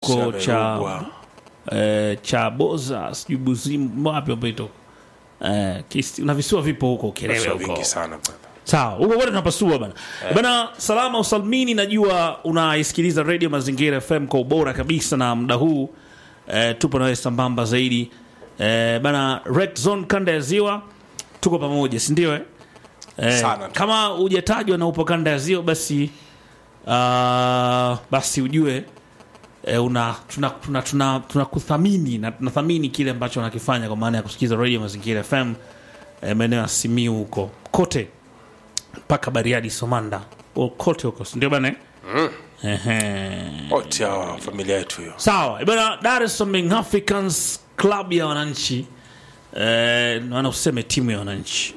huko cha Chamerugwa. eh, cha Boza sijui Buzimu wapi ambaito eh, Kisi- na visiwa vipo huko Ukerewe Sio huko vingi sana brother. sawa huko kote tunapasua bana bana salama usalmini najua unaisikiliza radio mazingira fm kwa ubora kabisa na muda huu eh, tupo nawe sambamba zaidi eh, bana red zone kanda ya ziwa tuko pamoja sindio eh? eh, Sana tu. kama hujatajwa na upo kanda ya ziwa basi uh, basi ujue eh, una tunakuthamini tuna, tuna, tunakuthamini na tunathamini kile ambacho unakifanya kwa maana ya kusikiliza radio mazingira fm eh, maeneo ya simiu huko kote mpaka bariadi somanda O, kote huko sindio bana Ehe. wote hawa familia yetu hiyo sawa bana dar es salaam Young africans club ya wananchi eh, maana useme timu ya wananchi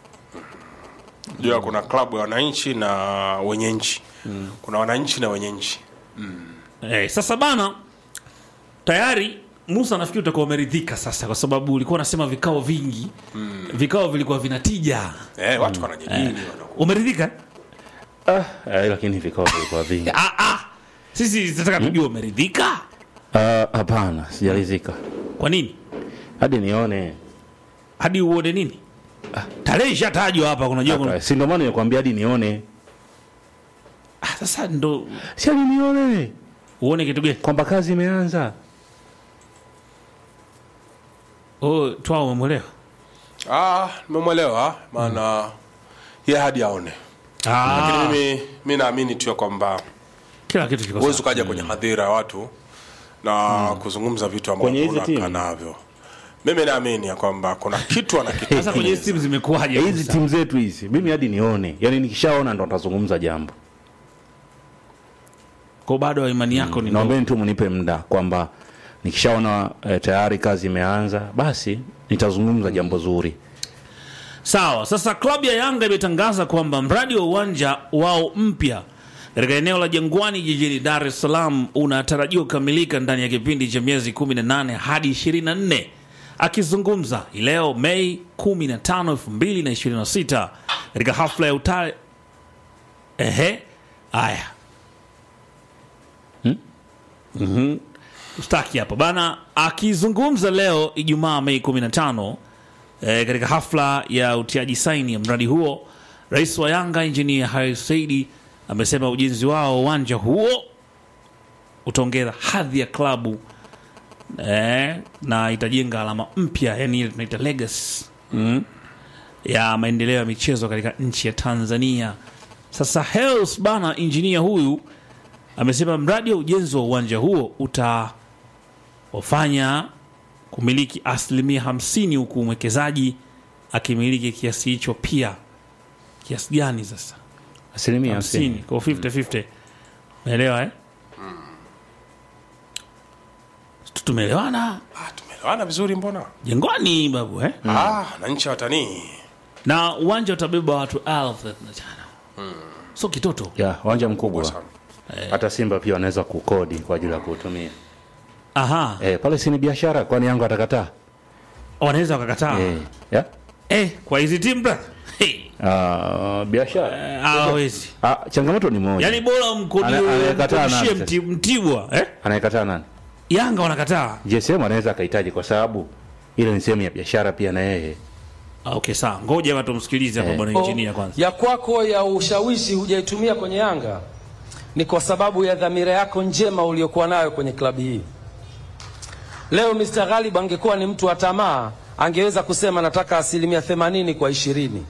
jua kuna klabu ya wananchi na wenye nchi kuna wananchi na wenye nchi Eh, sasa bana tayari Musa nafikiri utakuwa umeridhika sasa, kwa sababu ulikuwa unasema vikao vingi vikao vilikuwa vinatija. eh, watu wanajadili wanaku- Umeridhika? Ah, eh, lakini vikao vilikuwa vingi. Ah, ah. Sisi tunataka tujue umeridhika. Ah, Hapana, sijalizika Kwa nini? hadi nione. Hadi uone nini? Tarehe ishatajwa hapa, unajua kuna... Aka, Si ndio maana nikwambia hadi nione, ah, sasa ndo si hadi nione uone kitu gani? kwamba kazi imeanza. Oh, twao umemwelewa? ah, nimemwelewa maana ye hadi aone lakini Ah, mimi mi naamini tu ya kwamba kila kitu kiko huwezi sawa. ukaja kwenye hadhira ya watu na kuzungumza vitu Kwenye hizi ambavyo unakaa timu? navyo mimi naamini ya kwamba kuna kitu Sasa kwenye hizi anakitengeneza timu zimekuwaje? Hizi Musa? timu zetu hizi, mimi hadi nione, yaani nikishaona ndo nitazungumza jambo. Kwa bado imani yako ni ndogo. Naombeni tu mnipe muda kwamba nikishaona eh, tayari kazi imeanza, basi nitazungumza jambo zuri. Sawa, sasa klabu ya Yanga imetangaza kwamba mradi wa uwanja wao mpya katika eneo la Jangwani jijini Dar es Salaam unatarajiwa kukamilika ndani ya kipindi cha miezi 18 hadi 24. Akizungumza hii leo Mei 15, 2026 katika hafla ya uta ehe, haya Mhm. Ustaki hapa bana, akizungumza leo Ijumaa Mei 15 e, katika hafla ya utiaji saini ya mradi huo, rais wa Yanga Injinia Haris Saidi amesema ujenzi wao wa uwanja huo utaongeza hadhi ya klabu e, na itajenga alama mpya, yani ile tunaita legacy mm, ya maendeleo ya michezo katika nchi ya Tanzania. Sasa Hels bana, injinia huyu amesema mradi wa ujenzi wa uwanja huo utawafanya kumiliki asilimia hamsini huku mwekezaji akimiliki kiasi hicho pia. Kiasi gani sasa? Asilimia hamsini hamsini. kwa 50-50. Umeelewa eh? Tu- Tumeelewana ah, tumeelewana vizuri mbona jengwani babu eh? ah, na nchi ya watanii na uwanja utabeba watu elfu thelathini na tano so kitoto Ya, uwanja mkubwa. sana Hata Simba pia wanaweza kukodi kwa ajili ya kuutumia. aha Eh, pale si ni biashara, kwani Yanga atakataa? wanaweza wakakataa Eh, ya? eh, kwa hizi timu bra hey. Ah, biashara. eh, hawawezi Ah, changamoto ni moja. yaani bora Ana- anayekataa mkodishie nani mti, mtibwa eh? Anayekataa nani? yanga wanakataa JSM anaweza akahitaji kwa sababu ile ni sehemu ya biashara pia na yeye. ah, okay sawa ngoja hapa tumsikilize hapa Eh. bwana injinia kwanza ya kwako ya ushawishi hujaitumia kwenye Yanga ni kwa sababu ya dhamira yako njema uliyokuwa nayo kwenye klabu hii. Leo Mr. Ghalib angekuwa ni mtu wa tamaa, angeweza kusema nataka asilimia themanini kwa ishirini,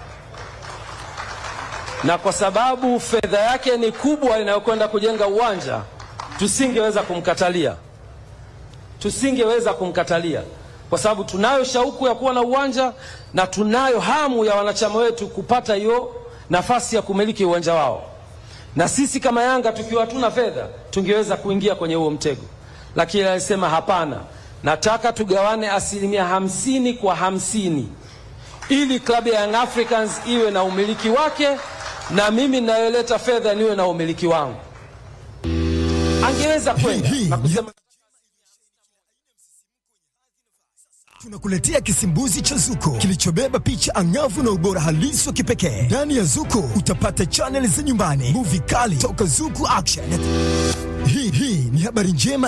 na kwa sababu fedha yake ni kubwa inayokwenda kujenga uwanja, tusingeweza kumkatalia, tusingeweza kumkatalia kwa sababu tunayo shauku ya kuwa na uwanja na tunayo hamu ya wanachama wetu kupata hiyo nafasi ya kumiliki uwanja wao, na sisi kama Yanga tukiwa hatuna fedha tungeweza kuingia kwenye huo mtego, lakini alisema hapana, nataka tugawane asilimia hamsini kwa hamsini ili klabu ya Young Africans iwe na umiliki wake na mimi ninayoleta fedha niwe na umiliki wangu. Angeweza kwenda na kusema Tunakuletea kisimbuzi cha Zuko kilichobeba picha angavu na ubora halisi wa kipekee. Ndani ya Zuko utapata chaneli za nyumbani, muvi kali toka Zuku Action. Hii hii ni habari njema